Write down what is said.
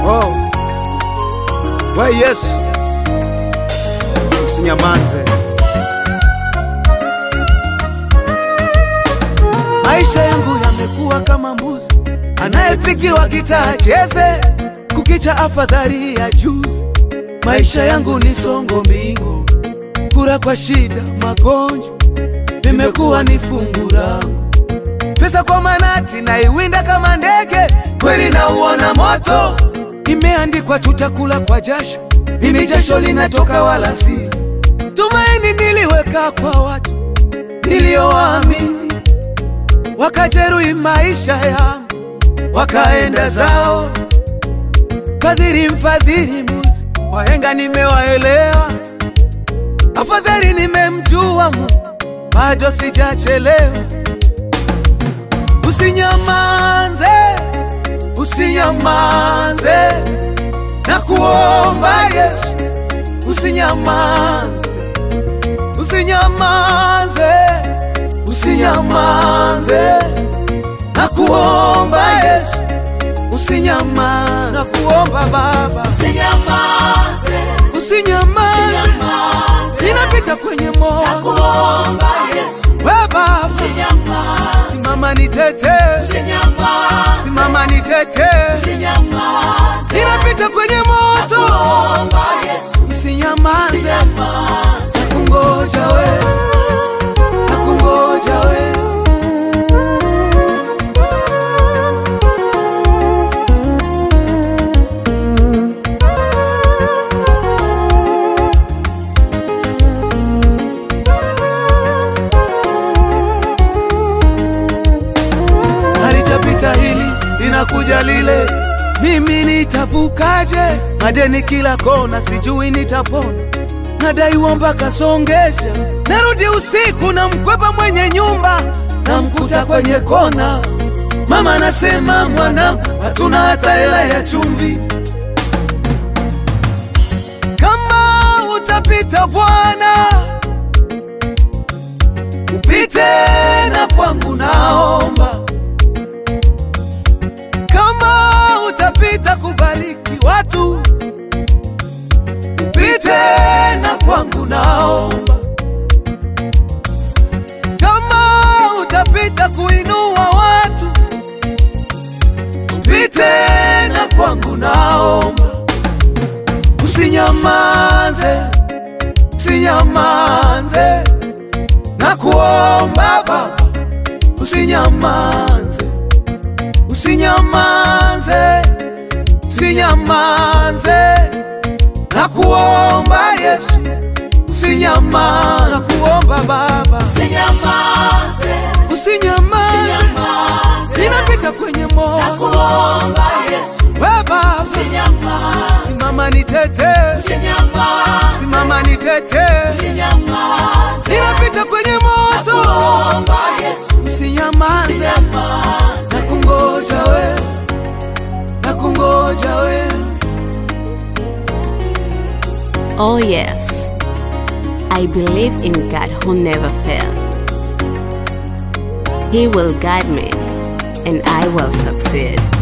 Oh. We Yesu, usinyamanze. Maisha yangu yamekuwa kama mbuzi anayepigiwa gitaa cheze, kukicha afadhali ya juzi. Maisha yangu ni songo mbingu, kura kwa shida, magonjwa vimekuwa ni fungu langu. Pesa kwa manati naiwinda kama ndege, kweli nauona moto. Imeandikwa tutakula kwa jasho, mimi jasho linatoka wala si tumaini. Niliweka kwa watu niliowaamini, wakajeruhi maisha yangu, wakaenda zao. Fadhili mfadhili muzi, wahenga nimewaelewa, afadhali nimemjua Mungu, bado sijachelewa. Usinyamanze, usinyamanze, na kuomba Yesu, usinyamanze, usinyamanze, usinyamanze, na kuomba Yesu, usinyamanze, na kuomba Baba, Usinyamaze, usinyamanze, usinyamaze, ninapita kwenye moyo, nakuomba Yesu, we Baba, usinyamaze, simama nitetee, usinyamaze, simama nitetee usinyamaze, ninapita kwenye moto, nakuomba Yesu, usinyamaze, usinyamaze, nakungoja we, nakungoja we. Halijapita hili linakuja lile, mimi nitavukaje? Madeni kila kona, sijui nitapona, nadaiwa mpaka songesha. Narudi usiku na mkwepa mwenye nyumba, namkuta kwenye kona. Mama anasema mwanangu, hatuna hata hela ya chumvi. Kama utapita Bwana, upite na kwangu, naomba kama utapita kubariki watu, upite na kwangu, naomba. Kama utapita kuinua watu, upite na kwangu, naomba. Usinyamaze, usinyamaze, na kuomba Baba, usinyamaze usinyamanze, usinyamanze, na kuomba Yesu, usinyamanze, na kuomba Baba, usinyamaze, usinyamanze, usinyamaze, ninapita kwenye moto, nakuomba Yesu, we Baba, usinyamaze, simama nitetee, usinyamaze, simama nitetee, usinyamaze, ninapita kwenye moto, nakuomba Yesu, usinyamaze, usinyamaze, na kungoja we, na kungoja we. Oh, yes. I believe in God who never fails. He will guide me and I will succeed.